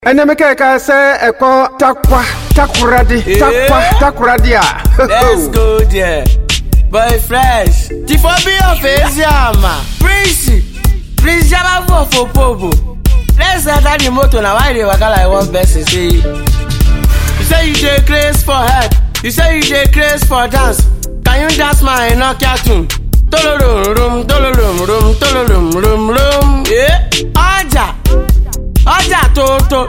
ɛnɛmɛkɛ ka sɛ ɛkɔ takwa takoradi takwa takoradi a Let's go there. Boy fresh. Tifobi of Eziama. Prince. Prince Jaba for Popobo. Let's enter the motor now. Why they waka like one person say? You say you dey craze for head. You say you dey craze for dance. Can you dance my Nokia tune? Tolorum rum, tolorum rum, tolorum rum rum. Yeah. Ọjà. Ọjà tóótó.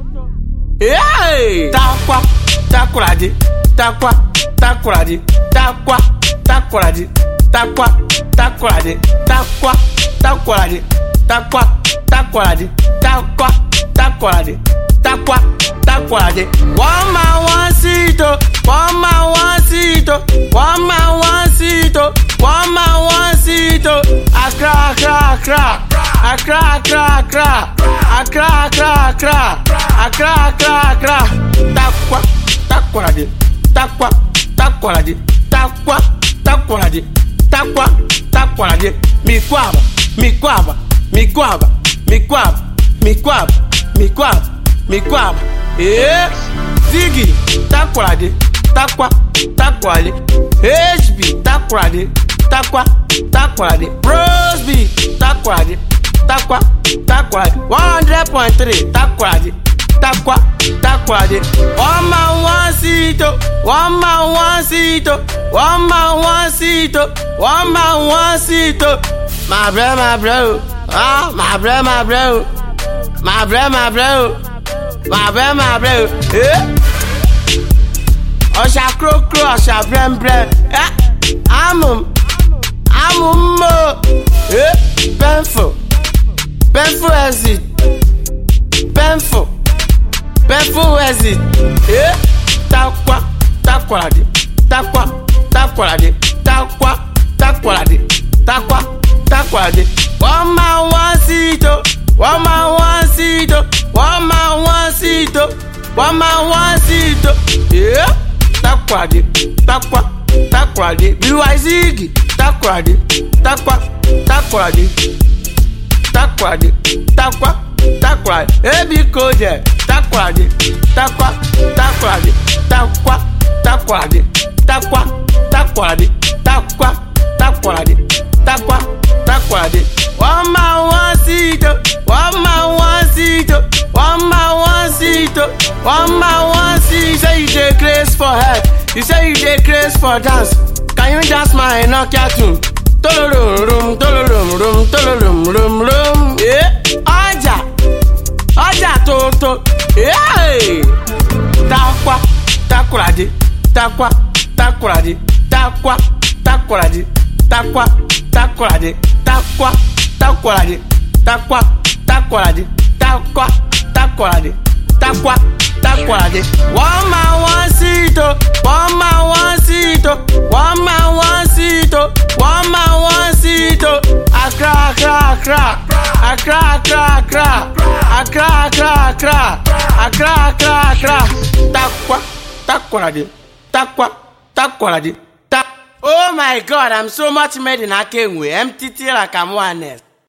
Hey! Takwa, takuradi, takwa, takuradi, takwa, takuradi, takwa, takuradi, takwa, takuradi, takwa, takuradi, takwa, takuradi, takwa, takuradi. One man, one seat, oh. one man, one seat, oh. one man, one seat, oh. one man, one seat. oh. Accra, Accra, Accra, Accra, Accra, Accra, Accra, Accra, Accra, Accra, Accra, Accra. Takwa, takwalade, takwa, takwalade, takwa, takwalade, takwa, takwalade. Mikwaba, mikwaba, mikwaba, mikwaba, mikwaba, mikwaba, mikwaba. Eh, Ziggy, takwalade, takwa, takwalade. HB, takwalade, takwa, takwalade. Roseby, takwalade, takwa, takwalade. One hundred point three, takwalade takwa takwade one man one seat oh one man one seat oh one man one seat oh one man one seat oh my bro my bro ah my bro my bro my bro my bro my bro my bro eh ọ̀ṣà kúrókúró ọ̀ṣà brẹ́mbrẹ́ ẹ́ amum amum mo ẹ́ pẹ́ńfò pẹ́ńfò exit pẹ́ńfò pẹ́ńfò exit ẹ́ takwa takwalade takwa takwalade takwa takwalade takwa takwalade one man one seat o one man one seat o one man one seat o one man one seat o ẹ́ takwalade takwa takwalade biwazigi takwalade takwa takwalade takwalade takwa takwalade ebi koje takwalade takwa takwalade takwa takwalade takwa takwalade takwa takwalade takwa takwalade one man one seat oh, one man one seat oh, one man one seat oh, one man one seat say you dey craze for head you say you dey craze for dance can you dance my Nokia tune tolorum rum tolorum rum tolorum rum rum yeah. ọjà ọjà tóótó yeah. takwa takurade takwa takurade takwa takurade takwa takurade takwa takurade takwa takurade takwa takurade takwa takurade one man one seat oh one man one seat oh one man one seat oh one man one seat oh Accra Accra Accra Accra Accra Accra Accra Accra Accra Accra Accra Accra takwa takurade takwa takurade tak. Oh my God, I'm so much made in Akenwe. MTT like I'm one